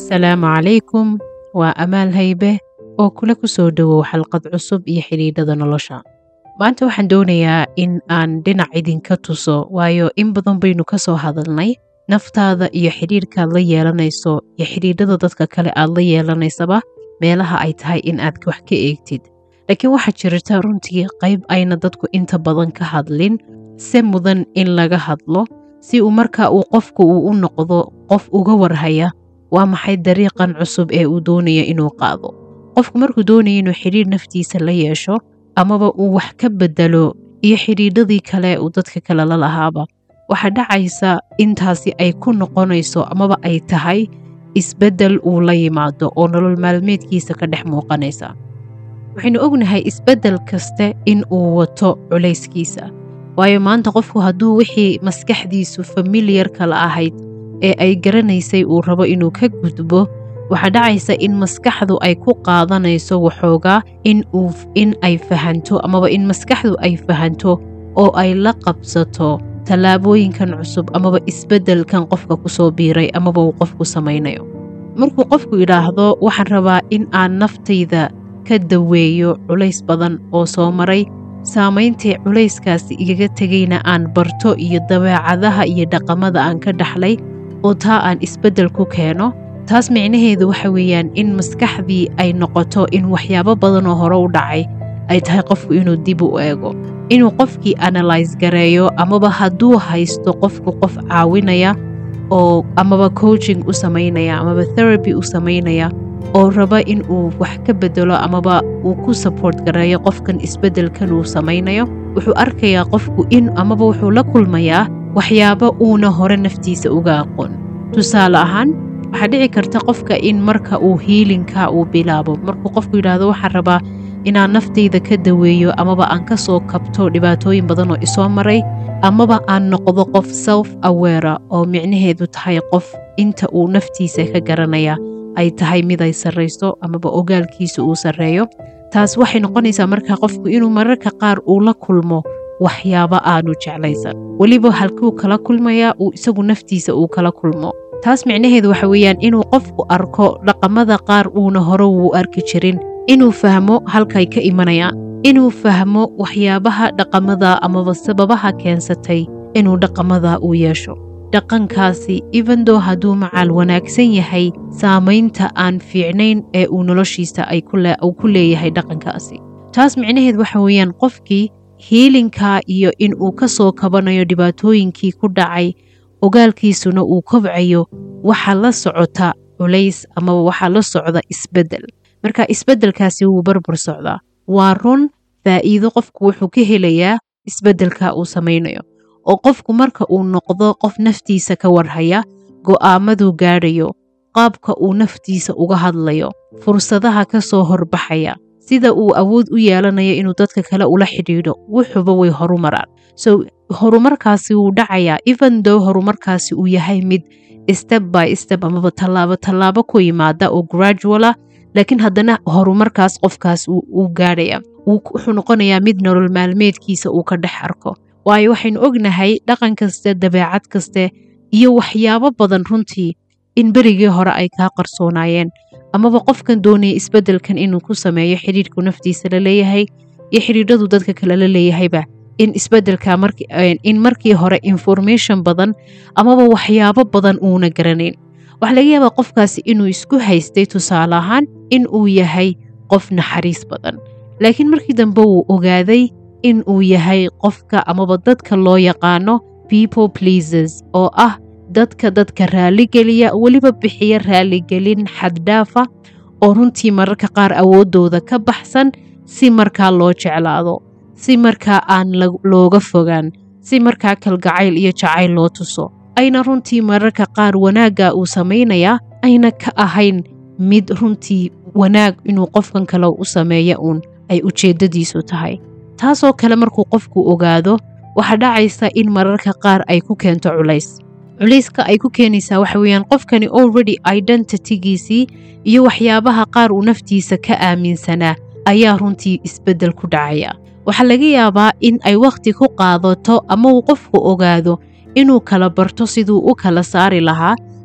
asalaamu calaykum waa amaal haybe oo kula ku soo dhowow xalqad cusub iyo xidhiidhada nolosha maanta waxaan doonayaa in aan dhinac idinka tuso waayo in badan baynu ka soo hadalnay naftaada iyo xidhiidhkaad la yeelanayso iyo xidhiidhada dadka kale aad la yeelanaysaba meelaha ay tahay in aad wax ka eegtid laakiin waxaa jirta runtii qayb ayna dadku inta badan ka hadlin se mudan in laga hadlo si uu marka uu qofku uu u noqdo qof uga warhaya waa maxay dariiqan cusub ee uu doonaya inuu qaado qofku markuu doonaya inuu xidhiidh naftiisa la yeesho amaba uu wax ka bedelo iyo xidhiidhadii kale uu dadka kale la lahaaba waxaa dhacaysa intaasi ay ku noqonayso amaba ay tahay isbeddel uu la yimaado oo nolol maalmeedkiisa ka dhex muuqanaysa waxaynu ognahay isbeddel kaste in uu wato culayskiisa waayo maanta qofku hadduu wixii maskaxdiisu familiyarka la ahayd ee ay garanaysay uu rabo inuu ka gudbo waxaa dhacaysa in maskaxdu ay ku qaadanayso waxoogaa in ay fahanto amaba in maskaxdu ay fahanto oo ay la qabsato tallaabooyinkan cusub amaba isbeddelkan qofka ku soo biiray amaba uu qofku samaynayo markuu qofku idhaahdo waxaan rabaa in aan naftayda ka daweeyo culays badan oo soo maray saamayntii culayskaasi igaga tegayna aan barto iyo dabeecadaha iyo dhaqamada aan ka dhaxlay oo taa aan isbeddel ku keeno taas micnaheedu waxa weeyaan in maskaxdii ay noqoto in waxyaabo badan oo hore u dhacay ay tahay qofku inuu dib u eego inuu qofkii analyse gareeyo amaba hadduu haysto qofku qof caawinaya oo amaba coaching u samaynaya amaba therapy u samaynaya oo raba in uu wax ka bedelo amaba uu ku support gareeyo qofkan isbeddelkan uu samaynayo wuxuu arkayaa qofku in amaba wuxuu la kulmayaa waxyaabo uuna hore naftiisa uga aqoon tusaale ahaan waxaa dhici karta qofka in marka uu hiilinka uu bilaabo markuu qofku yidhaahdo waxaan rabaa inaan naftayda ka daweeyo amaba aan ka soo kabto dhibaatooyin badan oo isoo maray amaba aan noqdo qof self awera oo micnaheedu tahay qof inta uu naftiisa ka garanaya ay tahay mid ay sarrayso amaba ogaalkiisa uu sarreeyo taas waxay noqonaysaa markaa qofku inuu mararka qaar uu la kulmo waxyaabo aanu jeclaysan weliba halkuu kala kulmayaa uu isagu naftiisa uu kala kulmo taas micnaheedu waxa weeyaan inuu qofku arko dhaqamada qaar uuna hore wuu arki jirin inuu fahmo halkay ka imanayaan inuu fahmo waxyaabaha dhaqamada amaba sababaha keensatay inuu dhaqamada uu yeesho dhaqankaasi evendo hadduu macaal wanaagsan yahay saamaynta aan fiicnayn ee uu noloshiisa uu ku leeyahay dhaqankaasi taas micnaheed waxa weeyaan qofkii hiilinkaa iyo in uu ka soo kabanayo dhibaatooyinkii ku dhacay ogaalkiisuna uu kobcayo waxaa la socota culays amaba waxaa la socda isbeddel marka isbeddelkaasi wuu barbar socdaa waa run faa'iido qofku wuxuu ka helayaa isbeddelka uu samaynayo oo qofku marka uu noqdo qof naftiisa ka warhaya go'aamaduu gaadhayo qaabka uu naftiisa uga hadlayo fursadaha ka soo horbaxaya sida uu awood u yeelanayo inuu dadka kale ula xidhiidho wuxuuba way horumaraan so horumarkaasi wuu dhacayaa evendo horumarkaasi uu yahay mid step by step amaba tallaabo tallaabo ku yimaada oo graduala laakiin haddana horumarkaas qofkaas uu gaadhaya wuxuu noqonayaa mid nolol maalmeedkiisa uu ka dhex arko waayo waxaynu ognahay dhaqan kaste dabeecad kaste iyo waxyaabo badan runtii in berigii hore ay kaa qarsoonaayeen amaba qofkan doonaya isbeddelkan inuu ku sameeyo xidhiidhku naftiisa la leeyahay iyo xidhiidhadu dadka kale la leeyahayba in isbeddelka in markii hore information badan amaba waxyaabo badan uuna garanayn waxaa laga yaabaa qofkaasi inuu isku haystay tusaale ahaan in uu yahay qof naxariis badan laakiin markii dambe wuu ogaaday in uu yahay qofka amaba dadka loo yaqaano people pleases oo ah dadka dadka raaligeliya weliba bixiya raaligelin xaddhaafa oo runtii mararka qaar awooddooda ka baxsan si markaa loo jeclaado si markaa aan looga fogaan si markaa kalgacayl iyo jacayl loo tuso ayna runtii mararka qaar wanaagga uu samaynayaa ayna ka ahayn mid runtii wanaag inuu qofkan kale u sameeya uun ay ujeeddadiisu tahay taasoo kale markuu qofku ogaado waxaa dhacaysa in mararka qaar ay ku keento culays culayska ay ku keenaysaa waxa weeyaan qofkani already identitygiisii iyo waxyaabaha qaar uu naftiisa ka aaminsanaa ayaa runtii isbeddel ku dhacaya waxaa laga yaabaa in ay wakhti ku qaadato ama uu qofku ogaado inuu kala barto siduu u kala saari lahaa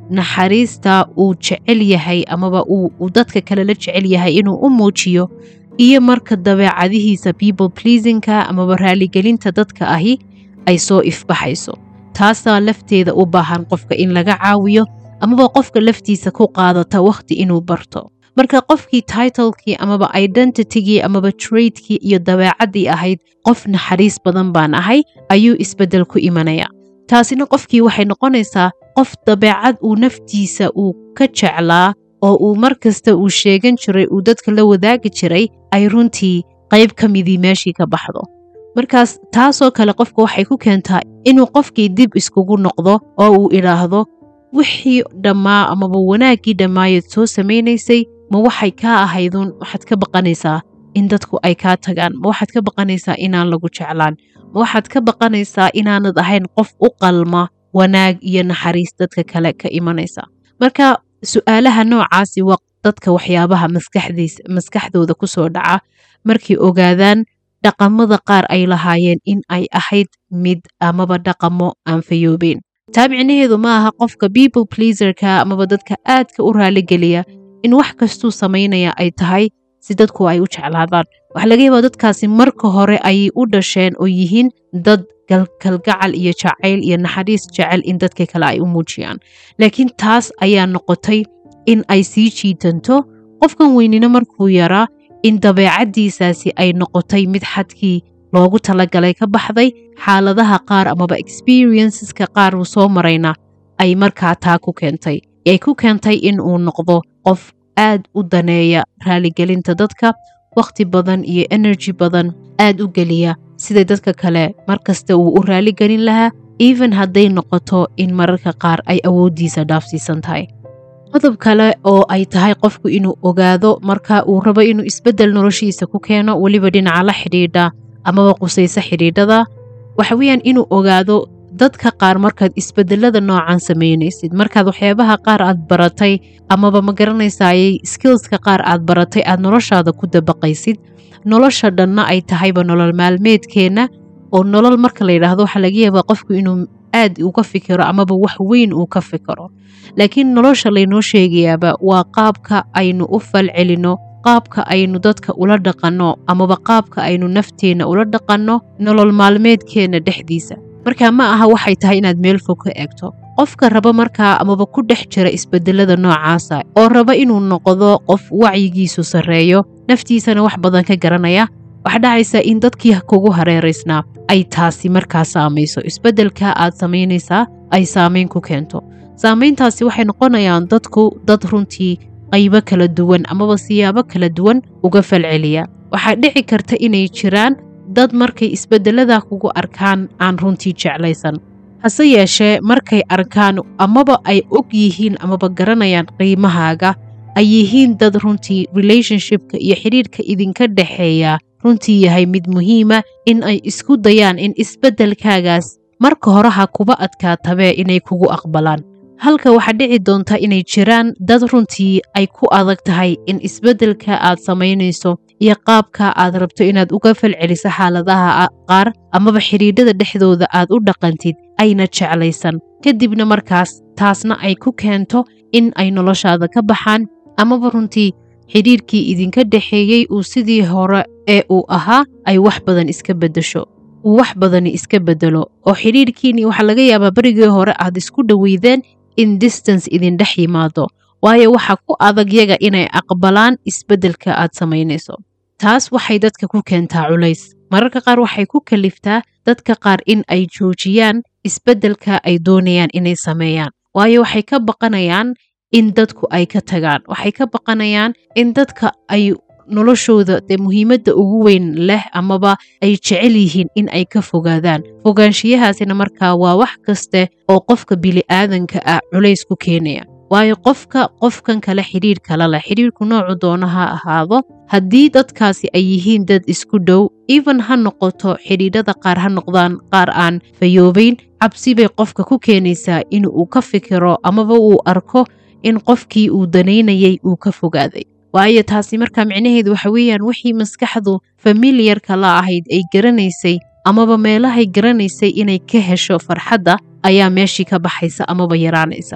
naxariista uu jecel yahay amaba uu dadka kale la jecel yahay inuu u muujiyo iyo marka dabeecadihiisa people pleasingka amaba raaligelinta dadka ahi ay soo ifbaxayso taasaa lafteeda u baahan qofka in laga caawiyo amaba qofka laftiisa ku qaadata wakhti inuu barto marka qofkii titlekii amaba identitygii amaba traidkii iyo dabeecaddii ahayd qof naxariis badan baan ahay ayuu isbeddel ku imanaya taasina qofkii waxay noqonaysaa qof dabeecad uu naftiisa uu ka jeclaa oo uu mar kasta uu sheegan jiray uu dadka la wadaagi jiray ay runtii qayb ka midii meeshii ka baxdo markaas taasoo kale qofka waxay ku keentaa inuu qofkii dib iskugu noqdo oo uu idhaahdo wixii dhammaa amaba wanaaggii dhammaayeed soo samaynaysay ma waxay kaa ahayduun waxaad ka baqanaysaa in dadku ay kaa tagaan ma waxaad ka baqanaysaa inaan lagu jeclaan ma waxaad ka baqanaysaa inaanad ahayn qof u qalma wanaag iyo naxariis dadka kale ka imanaysa marka su-aalaha noocaasi waa dadka waxyaabaha maskaxdooda ku soo dhaca markay ogaadaan dhaqamada qaar ay lahaayeen in ay ahayd mid amaba dhaqamo aan fayoobeen taa micnaheedu ma aha qofka people pleaserka amaba dadka aadka u raaligeliya in wax kastuu samaynaya ay tahay si dadku ay u jeclaadaan waxaa laga yaabaa dadkaasi marka hore ayay u dhasheen oo yihiin dad kalgacal iyo jacayl iyo naxariis jecel in dadka kale ay u muujiyaan laakiin taas ayaa noqotay in ay sii jiitanto qofkan weynina markuu yaraa in dabeecaddiisaasi ay noqotay mid xadkii loogu talagalay ka baxday xaaladaha qaar amaba experienceska qaar uu soo marayna ay markaa taa ku keentay ay ku keentay in uu noqdo qof aad u daneeya raaligelinta dadka wakhti badan iyo energy badan aad u geliya sida dadka kale mar kasta uu u raaligelin lahaa even hadday noqoto in mararka qaar ay awooddiisa dhaafsiisan tahay qodob kale oo ay tahay qofku inuu ogaado marka uu rabo inuu isbeddel noloshiisa ku keeno weliba dhinaca la xidhiidha amaba qusaysa xidhiidhada waxa weeyaan inuu ogaado dadka qaar markaad isbedelada noocan samaynaysid markaad waxyaabaha qaar aad baratay amaba ma garanaysayay skillska qaar aad baratay aad noloshaada ku dabaqaysid nolosha dhanna ay tahayba nolol maalmeedkeenna oo nolol marka la yidhaahdo waxaa laga yaabaa qofku inuu aad uga fikiro amaba wax weyn uu ka fikiro laakiin nolosha laynoo sheegayaaba waa qaabka aynu u falcelinno qaabka aynu dadka ula dhaqanno amaba qaabka aynu nafteenna ula dhaqanno nolol maalmeedkeenna dhexdiisa marka ma aha waxay tahay inaad meel fog ka eegto qofka raba markaa amaba ku dhex jira isbedelada noocaasa oo raba inuu noqdo qof wacyigiisu sarreeyo naftiisana wax badan ka garanaya waxa dhacaysa in dadkii kugu hareeraysnaa ay taasi markaa saamayso isbedelka aad samaynaysaa ay saamayn ku keento saamayntaasi waxay noqonayaan dadku dad runtii qaybo kala duwan amaba siyaabo kala duwan uga falceliya waxaa dhici karta inay jiraan dad markay isbedelada kugu arkaan aan runtii jeclaysan hase yeeshee markay arkaan amaba ay og yihiin amaba garanayaan qiimahaaga ay yihiin dad runtii relationshipka iyo xidhiirka idinka dhexeeya runtii yahay mid muhiima in ay isku dayaan in isbeddelkaagaas marka horeha kuba adkaatabee inay kugu aqbalaan halka waxaa dhici doonta inay jiraan dad runtii ay ku adag tahay in isbeddelka aad samaynayso iyo qaabka aad rabto inaad uga falceliso xaaladaha qaar amaba xidhiidhada dhexdooda aad u dhaqantid ayna jeclaysan kadibna markaas taasna ay ku keento in ay noloshaada ka baxaan amaba runtii xidhiirkii idinka dhexeeyey uu sidii hore ee uu ahaa ay wax badan iska beddesho uu wax badani iska beddelo oo xidhiirkiinii waxaa laga yaabaa berigii hore aad isku dhoweydeen in distance idin dhex yimaado waayo waxaa ku adag yaga inay aqbalaan isbeddelka aad samaynayso taas waxay dadka ku keentaa culays mararka qaar waxay ku kaliftaa dadka qaar in ay joojiyaan isbeddelka ay doonayaan inay sameeyaan waayo waxay ka baqanayaan in dadku ay ka tagaan waxay ka baqanayaan in dadka ay noloshooda dee muhiimadda ugu weyn leh amaba ay jecel yihiin in ay ka fogaadaan fogaanshiyahaasina markaa waa wax kaste oo qofka bili'aadanka ah culays ku keenaya waayo qofka qofkan kale xidhiir kala leh xidhiirku noocu doona ha ahaado haddii dadkaasi ay yihiin dad isku dhow even ha noqoto xidhiidhada qaar ha noqdaan qaar aan fayoobayn cabsi bay qofka ku keenaysaa in uu ka fikiro amaba uu arko in qofkii uu danaynayay uu ka fogaaday waayo taasi markaa micnaheedu waxa weeyaan wixii maskaxdu familiyarka la ahayd ay garanaysay amaba meelahay garanaysay inay ka hesho farxadda ayaa meeshii ka baxaysa amaba yaraanaysa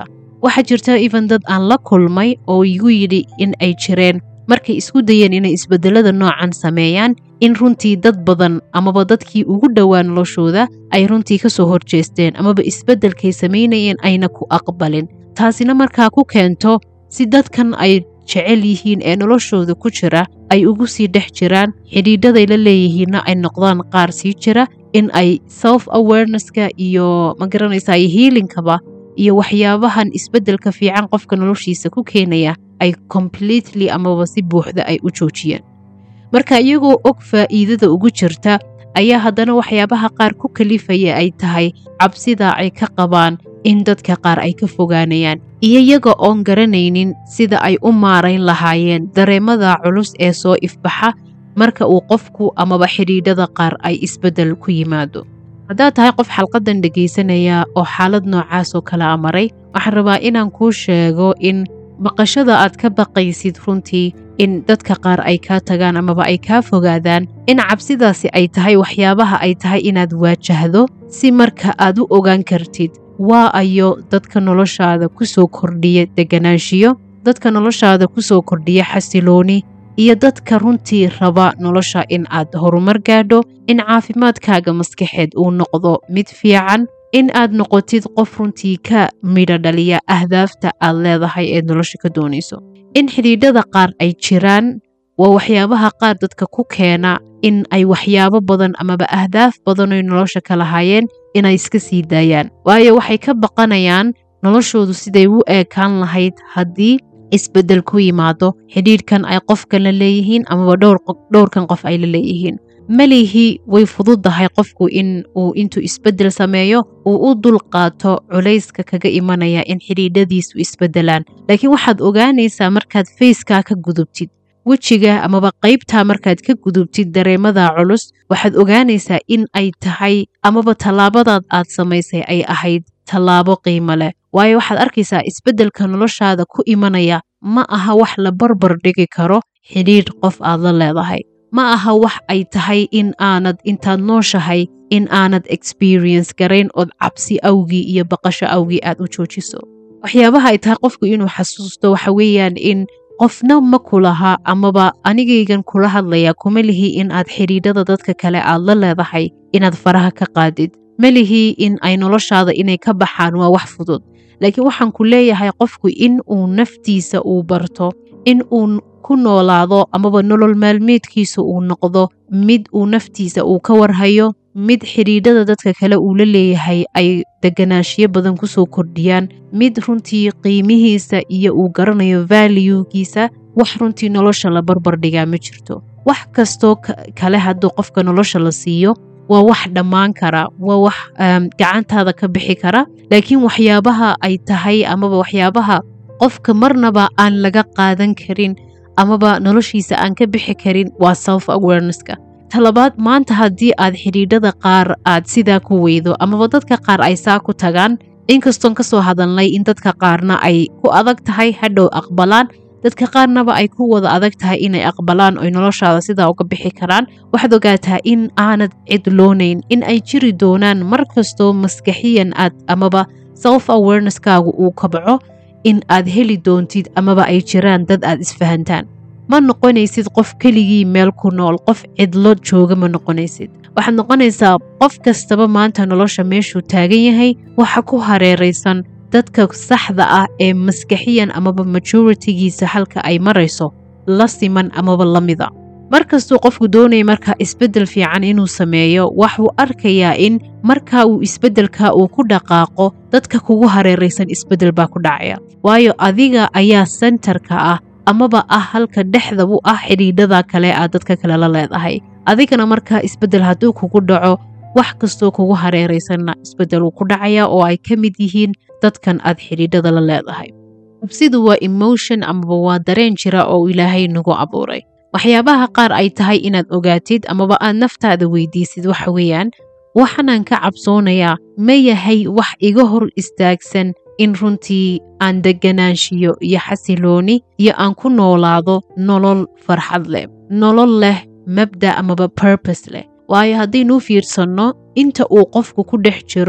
waxaa jirta even dad aan la kulmay oo igu yidhi in ay jireen markay isku dayeen inay isbedelada noocan sameeyaan in runtii dad badan amaba dadkii ugu dhowaa noloshooda ay runtii kasoo horjeesteen amaba isbedelkay samaynayeen ayna ku aqbalin taasina markaa ku keento si dadkan ay jecel yihiin ee noloshooda ku jira ay ugu sii dhex jiraan xidhiidhaday la leeyihiinna ay noqdaan qaar sii jira in ay self awarenesska iyo magaranaysa iyo hiilinkaba iyo waxyaabahan isbedelka fiican qofka noloshiisa ku keenaya ay completely amaba si buuxda ay u joojiyeen marka iyagoo og faa'iidada ugu jirta ayaa haddana waxyaabaha qaar ku kalifaya ay tahay cabsida ay ka qabaan in dadka qaar ay ka fogaanayaan iyo iyaga oon garanaynin sida ay u maarayn lahaayeen dareemada culus ee soo ifbaxa marka uu qofku amaba xidhiidhada qaar ay isbeddel ku yimaado haddaad tahay qof xalqadan dhegaysanaya oo xaalad noocaas oo kale a maray waxaan rabaa inaan kuu sheego in baqashada aad ka baqaysid runtii in dadka qaar ay kaa tagaan amaba ay kaa fogaadaan in cabsidaasi ay tahay waxyaabaha ay tahay inaad waajahdo si marka aad u ogaan kartid waa ayo dadka noloshaada ku soo kordhiya deganaanshiyo dadka noloshaada ku soo kordhiya xasilooni iyo dadka runtii raba nolosha in aad horumar gaadho in caafimaadkaaga maskaxeed uu noqdo mid fiican in aad noqotid qof runtii ka midho dhaliya ahdaafta aad leedahay ee nolosha ka doonayso in xidhiidhada qaar ay jiraan waa waxyaabaha qaar dadka ku keena in ay waxyaabo badan amaba ahdaaf badanoy nolosha ka lahaayeen inay iska sii daayaan waayo waxay ka baqanayaan noloshoodu siday u eekaan lahayd haddii isbeddel ku yimaado xidhiidhkan ay qofkan la leeyihiin amaba dhowrkan qof ay la leeyihiin malihii way fududahay qofku in uu intuu isbeddel sameeyo uu u dul qaato culayska kaga imanaya in xidhiidhadiisu isbeddelaan laakiin waxaad ogaanaysaa markaad fayskaa ka gudubtid wejiga amaba qaybtaa markaad ka gudubtid dareemada culus waxaad ogaanaysaa in ay tahay amaba tallaabadaad aad samaysay ay ahayd tallaabo qiimo leh waayo waxaad arkaysaa isbeddelka noloshaada ku imanaya ma aha wax la barbar dhigi karo xidhiidh qof aad la leedahay ma aha wax ay tahay in aanad intaad nooshahay in aanad experience garayn ood cabsi awgii iyo baqasho awgii aad u joojiso waxyaabaha ay tahay qofku inuu xasuusto waxa weeyaan in qofna ma kulaha amaba anigaygan kula hadlaya kuma lihi in aad xidhiidhada dadka kale aad la leedahay inaad faraha ka qaadid ma lihi in ay noloshaada inay ka baxaan waa wax fudud laakiin waxaan ku leeyahay qofku in uu naftiisa uu barto in uu ku noolaado amaba nolol maalmeedkiisa uu noqdo mid uu naftiisa uu ka warhayo mid xidhiidhada dadka kale uu la leeyahay ay deganaanshiyo badan kusoo kordhiyaan mid runtii qiimihiisa iyo uu garanayo valuegiisa wax runtii nolosha la barbar dhigaa ma jirto wax kastoo kale hadduu qofka nolosha la siiyo waa wax dhammaan kara waa wax gacantaada ka bixi kara laakiin waxyaabaha ay tahay amaba waxyaabaha qofka marnaba aan laga qaadan karin amaba noloshiisa aan ka bixi karin waa self awarenesska talabaad maanta haddii aad xidhiidhada qaar aad sidaa ku weydo amaba dadka qaar ay saa ku tagaan inkastoon kasoo hadalnay in dadka qaarna ay ku adag tahay hadhow aqbalaan dadka qaarnaba ay ku wada adag tahay inay aqbalaan oy noloshaada sidaa uga bixi karaan waxaad ogaataa in aanad cidloonayn in ay jiri doonaan mar kastoo maskaxiyan aad amaba self awareneskaagu uu kabco in aad heli doontid amaba ay jiraan dad aad isfahantaan ma noqonaysid qof keligii meel ku nool qof cidlo jooga ma noqonaysid waxaad noqonaysaa qof kastaba maanta nolosha meeshuu taagan yahay waxa ku hareeraysan dadka saxda ah ee maskaxiyan amaba majoritigiisa halka ay marayso la siman amaba la mida mar kastuu qofku doonaya markaa isbeddel fiican inuu sameeyo waxuu arkayaa in markaa uu isbeddelka uu ku dhaqaaqo dadka kugu hareeraysan isbeddel baa ku dhacaya waayo adiga ayaa sentarka ah amaba ah halka dhexda u ah xidhiidhada kale aad dadka kale la leedahay adigana markaa isbeddel hadduu kugu dhaco wax kastoo kugu hareeraysanna isbeddel uu ku dhacaya oo ay ka mid yihiin dadkan aad xidhiidhada la leedahay cabsidu waa emotion amaba waa dareen jira oo ilaahay nagu abuuray waxyaabaha qaar ay tahay inaad ogaatid amaba aad naftaada weydiisid waxa weeyaan waxaanaan ka cabsoonayaa ma yahay wax iga hor istaagsan in runtii aan deganaanshiyo iyo xasilooni iyo aan ku noolaado nolol farxad leh nolol leh mabda amaba burbose leh waayo haddaynuu fiirsanno inta uu qofku ku dhex jiro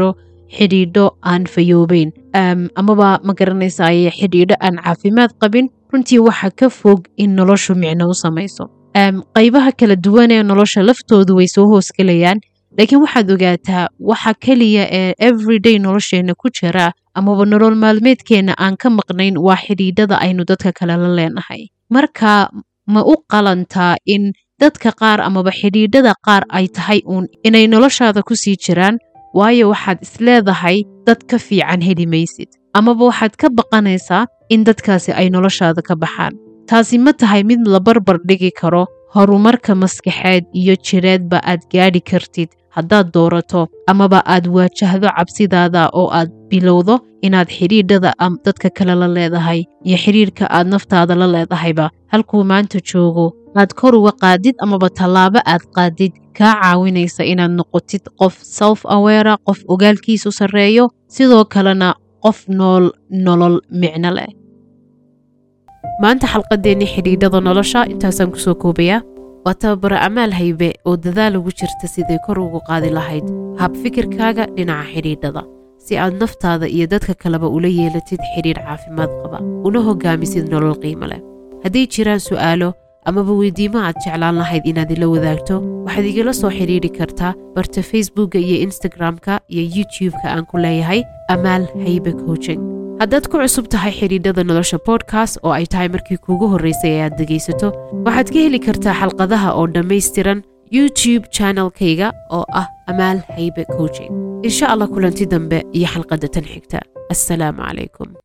xidhiidho aan fayoobeyn amaba ma garanaysaye xidhiidho aan caafimaad qabin runtii waxa ka fog in noloshu micno u samayso qaybaha kala duwan ee nolosha laftoodu way soo hoosgelayaan laakiin waxaad ogaataa waxa keliya ee everyday nolosheenna ku jira amaba nolol maalmeedkeenna aan ka maqnayn waa xidhiidhada aynu dadka kale la leenahay marka ma u qalantaa in dadka qaar amaba xidhiidhada qaar ay tahay uun inay noloshaada ku sii jiraan waayo waxaad isleedahay dad ka fiican heli maysid amaba waxaad ka baqanaysaa in dadkaasi ay noloshaada ka baxaan taasi ma tahay mid la barbar dhigi karo horumarka maskaxeed iyo jireedba aad gaadhi kartid haddaad doorato amaba aad waajahdo cabsidaada oo aad bilowdo inaad xidhiidhada dadka kale la leedahay iyo xidhiidhka aad naftaada la leedahayba halkuu maanta joogo aad kor uga qaadid amaba tallaabo aad qaadid kaa caawinaysa inaad noqotid qof self awera qof ogaalkiisu sarreeyo sidoo kalena qof nool nolol micno leh maanta xalqadeennii xidhiidhada nolosha intaasaan kusoo koobayaa waa tababaro amaal haybe oo dadaal ugu jirta siday kor ugu qaadi lahayd hab fikirkaaga dhinaca xidhiidhada si aad naftaada iyo dadka kaleba ula yeelatid xidhiidh caafimaad qaba una hogaamisid nolol qiimo leh hadday jiraan su'aalo amaba weydiimo aad jeclaan lahayd inaad ila wadaagto waxaad igala soo xidhiidhi kartaa barta facebookka iyo instagram-ka iyo youtube-ka aan ku leeyahay amaal haybe coaching haddaad ku cusub tahay xidhiidhada nolosha bodkast oo ay tahay markii kuugu horraysay ee aad dhegaysato waxaad ka heli kartaa xalqadaha oo dhammaystiran youtube channelkayga oo ah amaal haybe coaching insha allah kulanti dambe iyo xalqadda tan xigta assalaamu calaykum